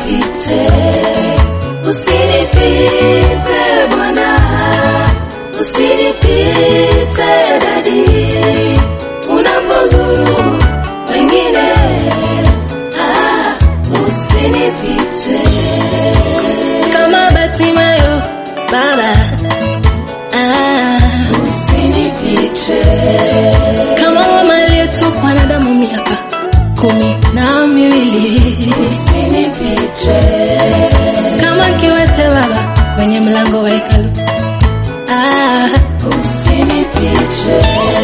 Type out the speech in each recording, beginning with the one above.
usinipite, usinipite Bwana, usinipite dadi, unapozuru wengine, ah, usinipite kama Batimayo Baba, ah, usinipite kama mama aliyetokwa na damu miaka kumi na miwili, usinipite kama kiwete Baba kwenye mlango wa hekalu, ah, usinipite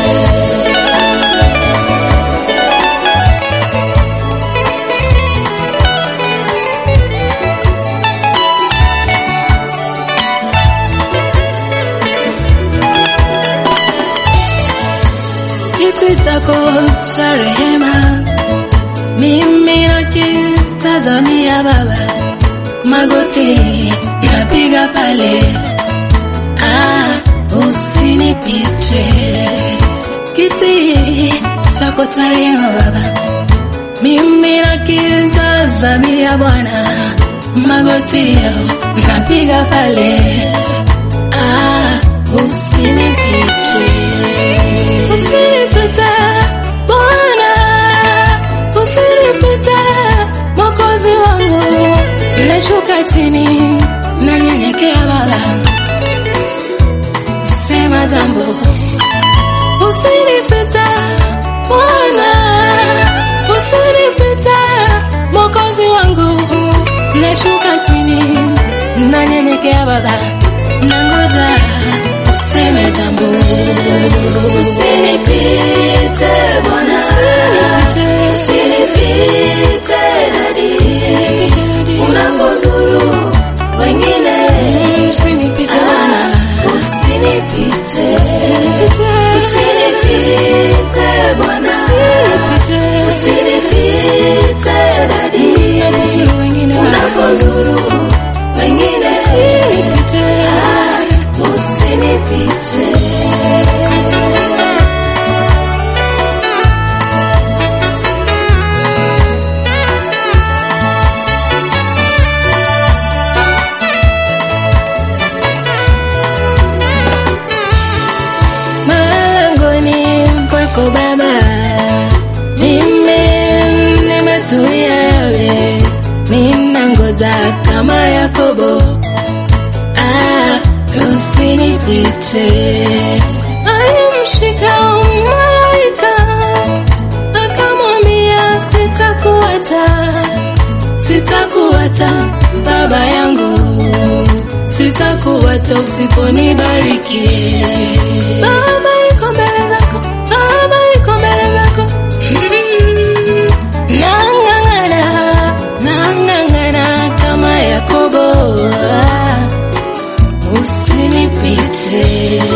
kiti chako cha rehema, mimi nakitazamia Baba, magoti napiga pale, ah, usinipite. Kiti chako cha rehema Baba, mimi nakitazamia Bwana, magoti napiga pale, ah, usinipite. Usinipite Bwana, usinipite Mwokozi wangu, nashuka chini, nanyenyekea Baba, sema jambo. Usinipite Bwana, usinipite Mwokozi wangu, nashuka chini, nanyenyekea Baba, nangoja useme jambo. Usinipite Bwana, usinipite dadi, unapozuru wengine, Usinipite Bwana, ah, usinipite, usinipite, usinipite Bwana, usinipite, usinipite dadi, unapozuru wengine Bwana, unapozuru wengine, usinipite. ah, usinipite. Malangoni kwako Baba, mimi nimetulia yawe, ninangoja kama Yakobo, ah, usinipite. Alimshika malaika akamwambia, sitakuacha, sitakuacha baba yangu, sitakuacha usiponibariki. Baba iko mbele zako, Baba iko mbele zako. Mm, Nang'ang'ana, nang'ang'ana kama Yakobo, ah, usinipite.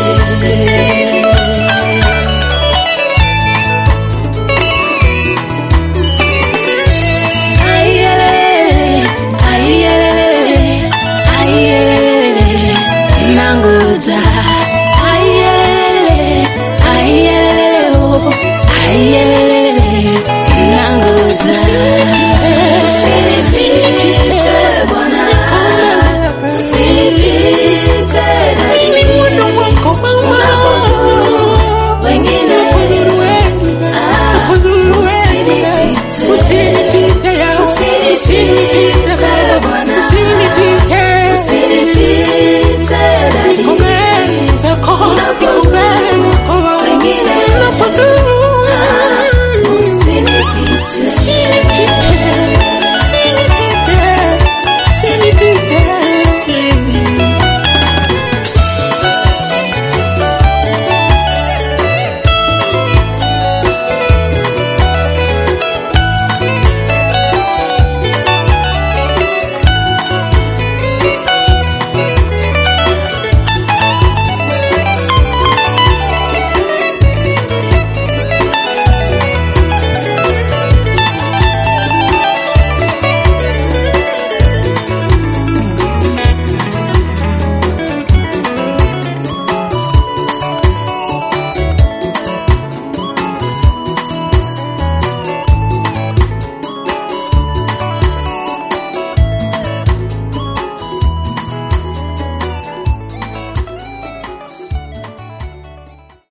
Aiyelele, aiyelele, aiyelele, nangoja. Aiyelele, aiyelele, oh, aiyelele, nangoja.